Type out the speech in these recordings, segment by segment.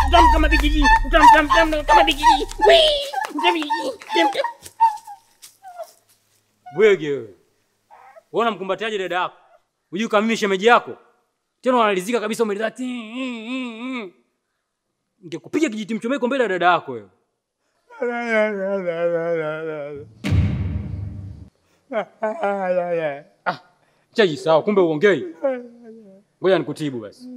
utamu kama bigiji, utamu utamu utamu kama bigiji. Wii, utamu bigiji, utamu utamu. Bwege wewe. Wewe unamkumbatiaje dada yako? Unajui kama mimi shemeji yako? Tena unalizika kabisa umeleza ti. Ningekupiga kijiti mchomeko mbele ya dada yako wewe. Ah, chaji sawa, kumbe uongei. Ngoja nikutibu basi.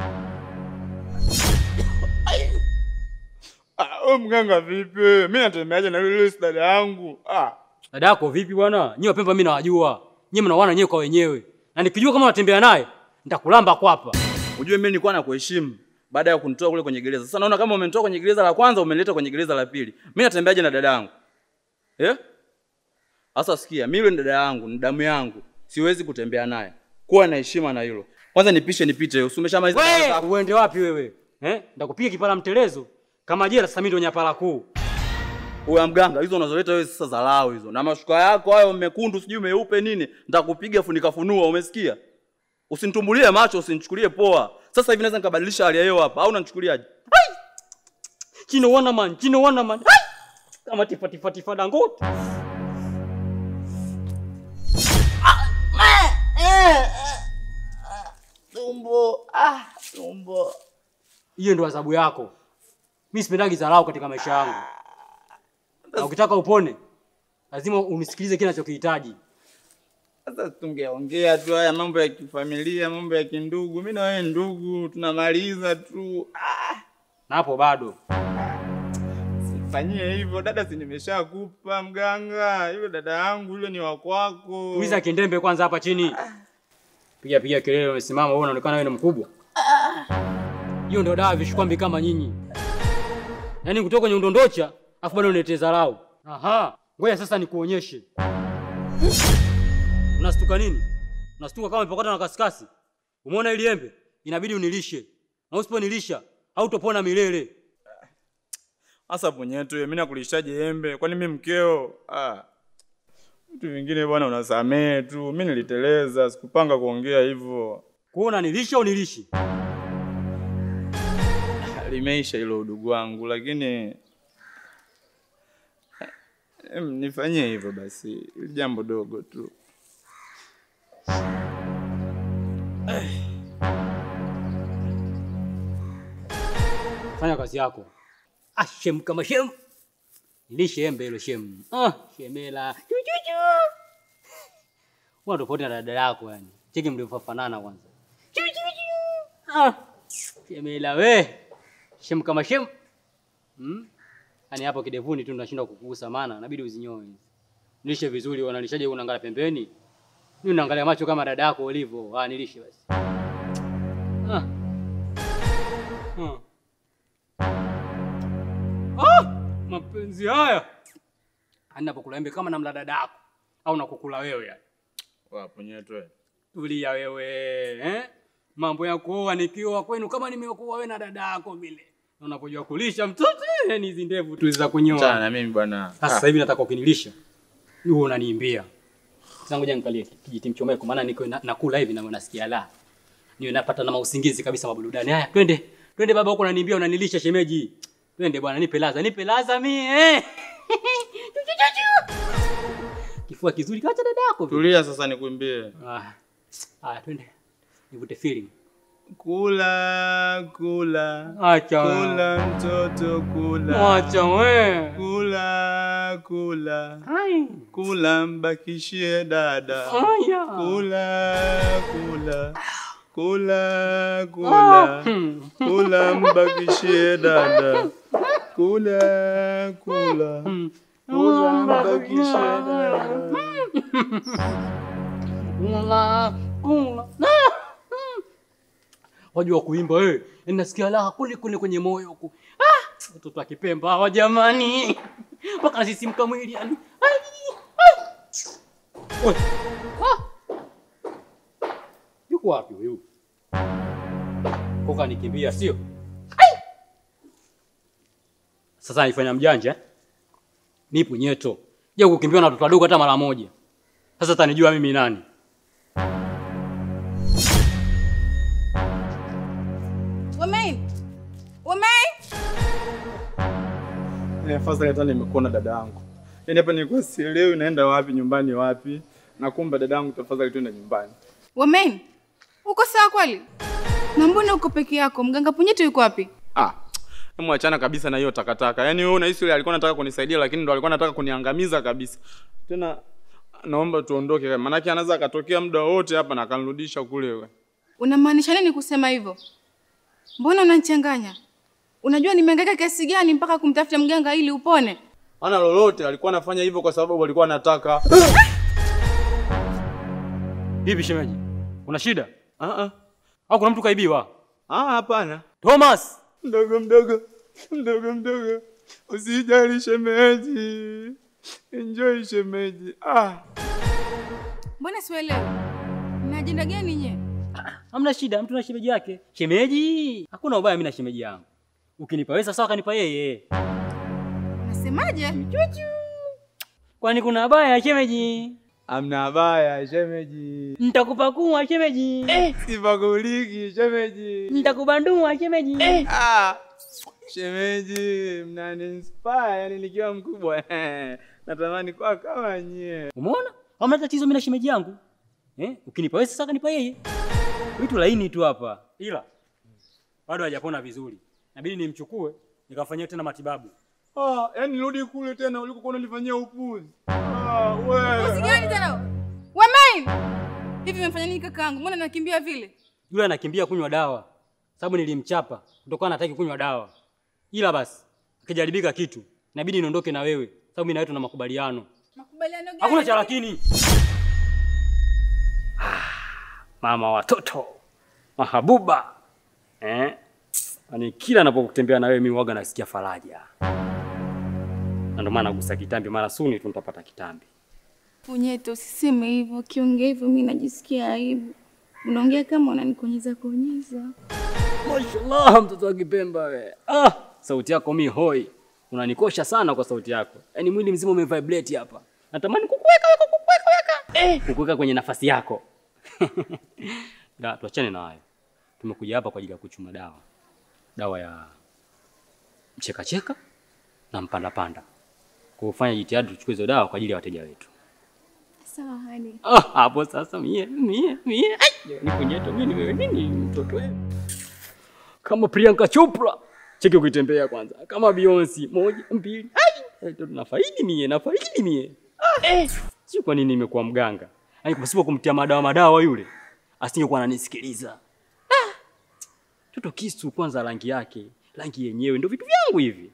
Ah, wewe mganga vipi? Mimi natembeaje na yule dada yangu? Ah, Dada yako vipi bwana? Nyie wapemba mimi nawajua. Nyie mnaoana nyewe kwa wenyewe. Na nikijua kama unatembea naye, nitakulamba kwapa. ujue mimi nilikuwa nakuheshimu baada ya kunitoa kule kwenye gereza. Sasa naona kama umenitoa kwenye gereza la kwanza umenileta kwenye gereza la pili. Mimi natembeaje na dada yangu? Eh? Sasa sikia, mimi yule ni dada yangu, ni damu yangu. Siwezi kutembea naye. Kuwa na heshima na hilo. Kwanza nipishe nipite. Usumeshamaliza kazi Wewe zako. uende wapi wewe? Eh? Nitakupiga kipala mtelezo. Kama jela sasa mimi ndo nyapala kuu. Uya mganga, hizo unazoleta wewe sasa dharau hizo. Na mashuka yako hayo mekundu sijui meupe nini, nitakupiga funika funua, umesikia? Usinitumbulie macho, usinichukulie poa. Sasa hivi naweza nikabadilisha hali ya hewa hapa, au unanichukuliaje? Chino wana man, chino wana man. Hai! Kama tifa tifa tifa dangote. Tumbo, ah, tumbo. Hiyo ndo adhabu yako. Mimi sipendagi dharau katika maisha yangu. Na ukitaka upone, lazima unisikilize kile ninachokihitaji. Sasa tungeongea tu haya mambo ya kifamilia, mambo ya kindugu. Mimi na wewe ndugu, tunamaliza tu. Ah, Na hapo bado. fanyie hivyo dada, si nimeshakupa mganga. Yule dada yangu yule ni wa kwako. Tuliza kindembe kwanza hapa chini. Piga piga kelele umesimama wewe unaonekana wewe ni mkubwa. Hiyo ndo dawa vishikwambi kama nyinyi. Yaani kutoka kwenye udondocha afu bado uniletee dharau. Aha, ngoja sasa nikuonyeshe. Unastuka nini? Unastuka kama umepakata na kasikasi. Umeona ili embe? Inabidi unilishe. Na usiponilisha hautopona milele. Sasa punyetu, mimi nakulishaje embe? Kwani mimi mkeo? Ah. Vitu vingine bwana unasamee tu. Mimi niliteleza, sikupanga kuongea hivyo. Kuona nilisha au nilishi? Limeisha hilo udugu wangu, lakini em, nifanyie hivyo basi, Hili jambo dogo tu. Fanya kazi yako. Ah, shem kama shem. Nilishe embe hilo shem. Ah, shemela. Chuchuchu. Una tofauti na dada yako yani. Cheki mlivyofanana kwanza. Chuchuchu. Ah, shemela we. Shem kama shem. Hmm? Yaani hapo kidevuni tu tunashindwa kukugusa maana inabidi uzinyoe. Nilishe vizuri wanalishaje unaangalia pembeni. Mimi unaangalia macho kama dada yako ulivyo. Ah, nilishe basi. Ah. Ah. Ah, mapenzi haya anapokula embe kama namla dada yako au nakukula wewe yani. Wapo nyetu wewe. Tulia wewe eh? Mambo ya kuoa nikiwa kwenu kama nimekuoa wewe na dada yako vile. Na Unapojua kulisha mtoto yani hizi ndevu tu za Achana kunyoa. na mimi bwana. Sasa sasa hivi nataka ukinilisha. Wewe unaniimbia. Sasa ngoja nikalie kijiti mchomeko maana niko na, nakula hivi na nasikia la. Niwe napata na mausingizi kabisa maburudani. Haya twende. Twende baba huko unaniimbia unanilisha shemeji. Twende bwana nipe laza, nipe laza mimi eh. Kifua kizuri kacha dada yako. vile. Tulia sasa nikuimbie. Ah. Haya twende. Nivute feeling. Kula, kula. Acha. Kula mtoto kula. Acha we. Kula, kula. Hai. Kula mbakishie dada. Haya. Kula, kula. Kula, kula. Hmm. Kula mbakishie dada. Kula, kula. Hmm. Kula mbakishie dada. Kula, kula. Ah! Mm. Wajua kuimba wewe. Yaani nasikia raha kule kule kwenye moyo huku. Ah! Watoto wa Kipemba hawa jamani. Mpaka nasisimka mwili yani. Ai! Ai! Oi. Ah! Yuko wapi huyu? Koka nikimbia sio? Ai! Sasa nifanya mjanja. eh? Nipo nyeto. Je, kukimbia na watoto wadogo hata mara moja. Sasa tanijua mimi nani? Wemain! Wemain! Ni afadhali hata nimekuona dada yangu. Yaani hapa nilikuwa sielewi naenda wapi, nyumbani wapi. Na kumbe dada yangu, tafadhali twende nyumbani. Wamen, uko sawa kweli? Na mbona uko peke yako? Mganga Punyeto yuko wapi? Ah, hebu achana kabisa na hiyo takataka. Yaani wewe unahisi yule alikuwa anataka kunisaidia lakini ndo alikuwa anataka kuniangamiza kabisa. Tena naomba tuondoke, maanake anaweza akatokea muda wote hapa na akanirudisha kule wewe. Unamaanisha nini kusema hivyo? Mbona unanichanganya? Unajua nimehangaika kiasi gani mpaka kumtafuta mganga ili upone? Ana lolote, alikuwa anafanya hivyo kwa sababu alikuwa anataka. Vipi shemeji? Una shida? Ah ah. Au kuna mtu kaibiwa? Ah, hapana. Thomas! Mdogo mdogo, mdogo mdogo, usijali shemeji, enjoy shemeji. Ah, Mbona sielewi? Mna ajenda gani nye? Hamna shida, mtu na shemeji yake. Shemeji! Hakuna ubaya mimi na shemeji yangu. Ukinipa wewe sawa kanipa yeye. Nasemaje? Kwani kuna baya shemeji? amna habaya shemeji, Nitakupakua shemeji. sipaguliki shemeji. Nitakubandua shemeji. Ah, shemeji, mnani inspire yani nikiwa mkubwa natamani kuwa kama nyie. Umeona? Hamna tatizo mimi na shemeji yangu. Eh? Ukinipa wewe sasa kanipa yeye. Vitu laini tu hapa. Ila bado hajapona vizuri. Inabidi nimchukue nikafanyia tena matibabu. Ah, yani nirudi kule tena ulikokuwa unanifanyia upuzi. Ah, wewe. Usigani tena. Wamen! Hivi umefanya nini kakaangu? Mbona nakimbia vile? Yule anakimbia kunywa dawa. Sababu nilimchapa kutokana hataki kunywa dawa. Ila basi akijaribika kitu inabidi niondoke na wewe. Sababu mimi na wewe tuna makubaliano. Makubaliano gani? Hakuna cha lakini. Ah, Mama watoto. Mahabuba. Eh? Yaani kila napokutembea na wewe mimi huwaga nasikia faraja. Na ndio maana nagusa kitambi mara suni tu nitapata kitambi. Punyeto, usiseme hivyo. Ukiongea hivyo mimi najisikia aibu. Unaongea kama unanikonyeza konyeza. Mashallah mtoto wa Kipemba we. Ah, sauti yako mi hoi. Unanikosha sana kwa sauti yako. Yaani mwili mzima umevibrate hapa. Natamani kukuweka weka kukuweka weka. Eh, kukuweka kwenye nafasi yako. Da, tuachane na hayo. Tumekuja hapa kwa ajili ya kuchuma dawa. Dawa ya mcheka cheka na mpanda panda. Kufanya jitihada tuchukue hizo dawa kwa ajili ya wateja wetu. Sawa hadi. Ah, hapo sasa mie mie mie ai, ni kunyeto mimi wewe nini mtoto wewe? Kama Priyanka Chopra. Cheki ukitembea kwanza. Kama Beyonce moja mbili. Ai, ndio nafaidi mie, nafaidi mie. Ah, eh. Sio kwa nini nimekuwa mganga. Yaani pasipo kumtia madawa madawa yule. Asingekuwa ananisikiliza. Ah. Toto kisu kwanza rangi yake, rangi yenyewe ndio vitu vyangu hivi.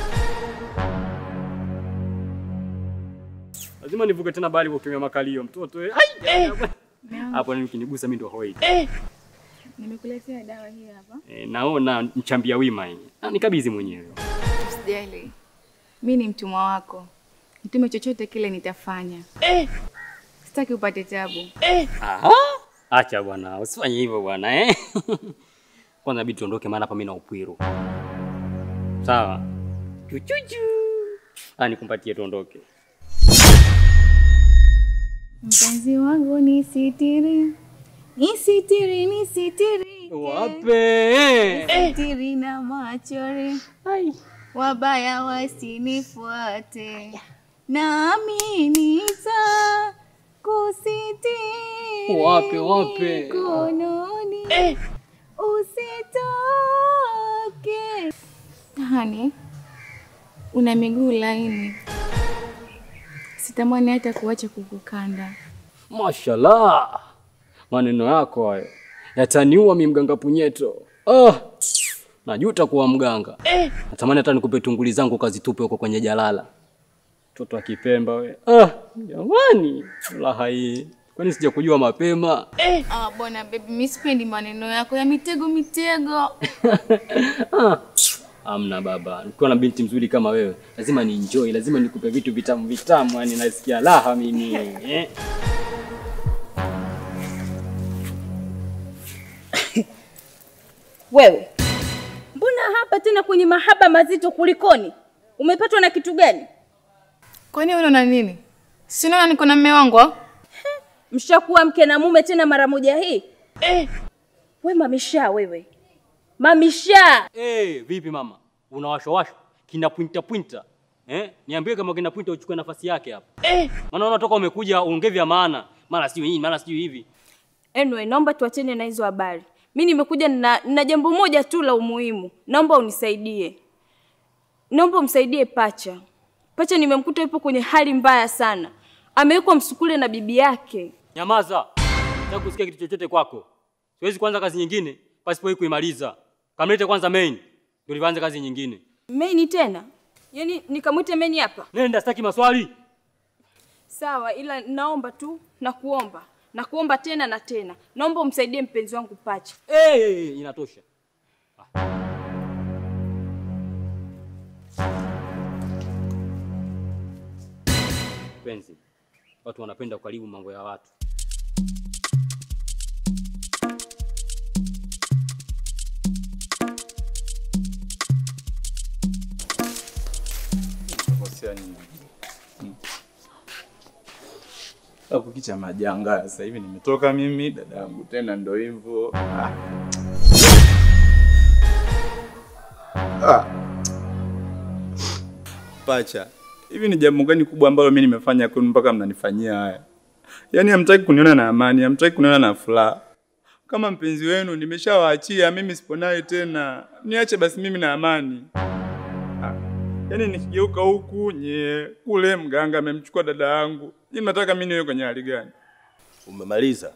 Lazima nivuke tena bali kwa kutumia makalio mtoto. eh. Ai! Hapo nini kinigusa mimi ndo hoi. Nimekuletea dawa hii hapa. E, naona mchambia wima hii. Ah, nikabidhi mwenyewe. Usijali. Mimi ni mtumwa wako. Nitume chochote kile nitafanya. Sitaki upate tabu. Aha. Acha bwana, usifanye hivyo bwana eh. Kwanza inabidi tuondoke maana hapa mimi na upwiru. Sawa. Chuchuchu. Ah, nikumpatie tuondoke. Mpenzi wangu ni sitiri. Ni sitiri, ni sitiri. Wape. Sitiri na machori. Wabaya wasinifuate. Nami nita kusitiri. Wape, wape. Mikononi. Usitoke. Hani, una miguu laini. Sitamani hata kuacha kukukanda. Mashallah. Maneno yako hayo yataniua mimi mganga punyeto. Ah. Najuta kuwa mganga. Natamani hata nikupe tunguli zangu kazitupe huko kwenye jalala. Mtoto wa Kipemba we. Ah, jamani. Raha hii. Kwani sija kujua mapema? Ah, bwana baby, mimi sipendi maneno yako ya mitego mitego. Ah. Amna baba. Nikiwa na binti mzuri kama wewe, lazima ni enjoy, lazima nikupe vitu vitamu vitamu, yani nasikia raha mimi. Eh. Wewe mbona hapa tena kwenye mahaba mazito kulikoni? Umepatwa na kitu gani? Kwani wewe unaona nini? Si unaona niko na mume wangu? au? Mshakuwa mke na mume tena mara moja hii? We mamisha wewe, mamisha Eh, vipi mama? unawashawashwa kina pwinta pwinta eh? Niambie kama kina pwinta uchukue nafasi yake hapa eh. Maana unatoka umekuja uongee vya maana, mara sijui nini, mara sijui hivi. Anyway, naomba tuachane na hizo habari. Mi nimekuja na, na jambo moja tu la umuhimu. Naomba unisaidie, naomba umsaidie Pacha. Pacha nimemkuta yupo kwenye hali mbaya sana, amewekwa msukule na bibi yake. Nyamaza, sitaki kusikia kitu chochote kwako. Siwezi kuanza kazi nyingine pasipo hii kuimaliza. Kamlete kwanza main, ndio nianze kazi nyingine. Meni tena? Yaani nikamwite Meni hapa? Nenda, sitaki maswali. Sawa, ila naomba tu na kuomba na kuomba tena na tena, naomba umsaidie mpenzi wangu Pacha. Hey, hey, hey, inatosha. Penzi, watu wanapenda kukaribu mambo ya watu. Kosea nini? Hapo kicha majanga sasa hivi nimetoka mimi dada yangu tena ndo hivyo. Ah. Ah. Pacha, hivi ni jambo gani kubwa ambalo mimi nimefanya kwenu mpaka mnanifanyia haya? Yaani hamtaki kuniona na amani, hamtaki kuniona na furaha. Kama mpenzi wenu nimeshawaachia, mimi sipo naye tena. Niache basi mimi na amani. Yaani nikigeuka huku nye kule mganga amemchukua dada yangu. Ni nataka mimi niwe kwenye hali gani? Umemaliza?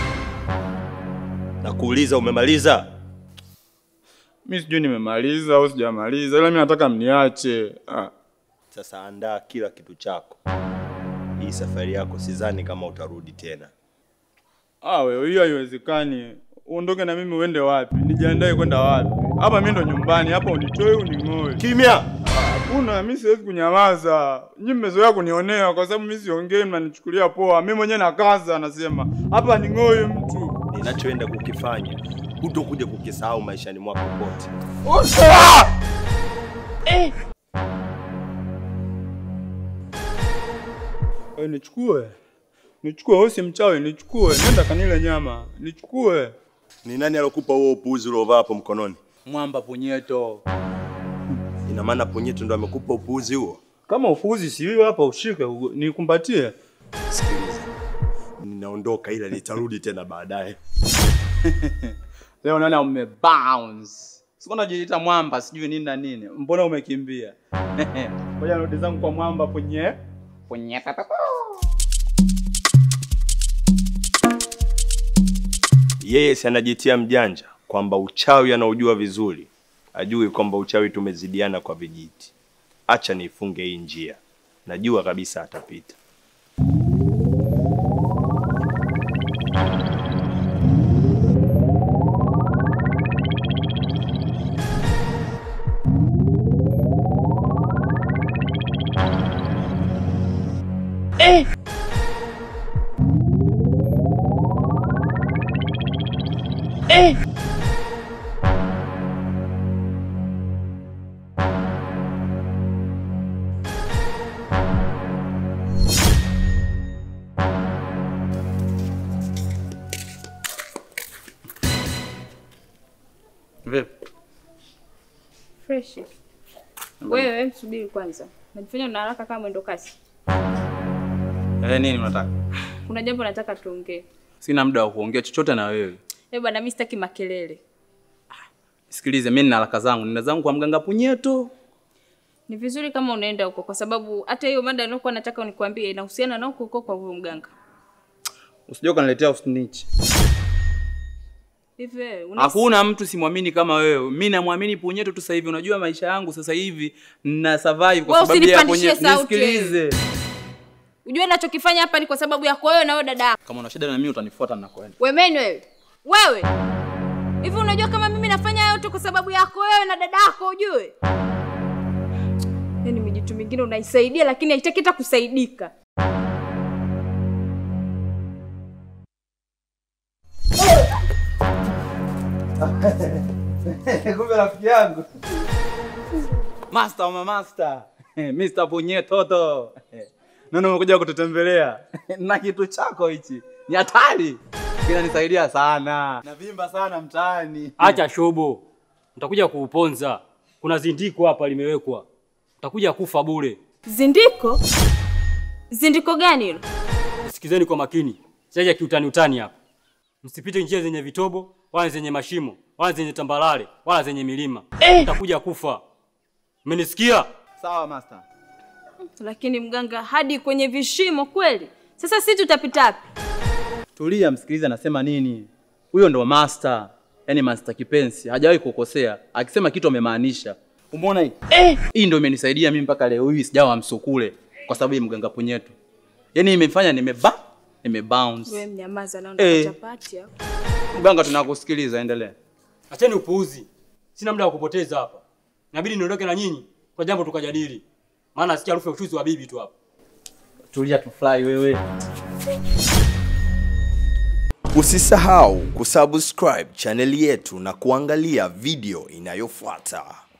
Nakuuliza, umemaliza? Mimi sijui nimemaliza au sijamaliza, ila mimi nataka mniache. Ah. Sasa andaa kila kitu chako. Hii safari yako sidhani kama utarudi tena. Ah, wewe hiyo haiwezekani. Uondoke na mimi uende wapi? Nijiandae kwenda wapi? Hapa mimi ndo nyumbani, hapa unitoe uning'oe. Kimya! Hakuna, mimi siwezi kunyamaza. Nyinyi mmezoea kunionea kwa sababu mimi siongei, mnanichukulia poa. Mimi mwenyewe nakaza, nasema hapa ning'oe mtu. Ninachoenda kukifanya hutokuja kukisahau maishani mwako pote. Wewe nichukue. Nichukue, wewe si mchawi, nichukue. Nenda kanile nyama. Nichukue. Ni nani alokupa huo upuuzi uliovaa hapo mkononi? Mwamba punyeto. Ina maana Punyeto ndo amekupa upuuzi huo? Kama ufuzi si hiyo hapa ushike, u- nikumbatie. Sikiliza, ninaondoka ila nitarudi tena baadaye. Leo naona umebounce. Siko najiita mwamba sijui nini na nini. Mbona umekimbia? Ngoja nirudi zangu kwa mwamba punye. Punye tata. Yeye si anajitia mjanja kwamba uchawi anaujua vizuri, ajui kwamba uchawi tumezidiana kwa vijiti. Acha niifunge hii njia, najua kabisa atapita. Vipi? Fresh. Wewe msubiri kwanza, najifanya una haraka kama mwendo kasi. Eh, nini unataka? Kuna jambo nataka tuongee. Sina muda wa kuongea chochote na wewe. Eh bwana, mimi sitaki makelele. Sikilize, mimi nina haraka zangu, nina zangu kwa mganga punyeto. Ni vizuri kama unaenda huko, kwa sababu hata hiyo mada nilikuwa nataka unikwambie inahusiana na huko huko kwa huyo mganga. Usije ukaniletea snitch. Hivi wewe una Hakuna mtu simwamini kama wewe. Mimi namwamini punyeto tu sasa hivi. Unajua maisha yangu sasa hivi na survive kwa Wewe sababu ya usinipandishie punyeto. sauti Nisikilize. Ujue ninachokifanya hapa ni kwa sababu yako wewe na wewe dada yako. Kama una shida na mimi utanifuata ninakoenda. Wemeni wewe. Wewe. Hivi unajua kama mimi nafanya hayo yote kwa sababu yako wewe na dada yako ujue? Yaani mijitu mingine unaisaidia lakini haitaki hata kusaidika. Kumbe rafiki yangu. Master wa master. Mr. Punyetoto. Nani umekuja kututembelea? Na kitu chako hichi. Ni hatari. Kinanisaidia sana. Navimba sana mtaani. Acha shobo, nitakuja kuuponza. kuna zindiko hapa limewekwa, utakuja kufa bure. Zindiko? Zindiko gani hilo? Sikizeni kwa makini, siaja kiutani utani hapa. Msipite njia zenye vitobo wala zenye mashimo wala zenye tambalale wala zenye milima, utakuja kufa. Umenisikia? Sawa master. Lakini mganga, hadi kwenye vishimo kweli? Sasa si tutapita wapi? Tulia, msikilize anasema nini. Huyo ndo master, yaani master kipenzi, hajawahi kukosea. Akisema kitu amemaanisha. Umeona hii? Eh, hii ndo imenisaidia mimi mpaka leo hii sijawa msukule kwa sababu ya mganga punyetu. Yaani imefanya nimeba nimebounce. Wewe mnyamaza na Eh. ndo chapati hapo. Mganga, tunakusikiliza, endelea. Acheni upuuzi, sina muda wa kupoteza hapa. Inabidi niondoke na nyinyi kwa jambo tukajadili, maana nasikia harufu ya ushuzi wa bibi tu hapa. Tulia tufly wewe. Usisahau kusubscribe chaneli yetu na kuangalia video inayofuata.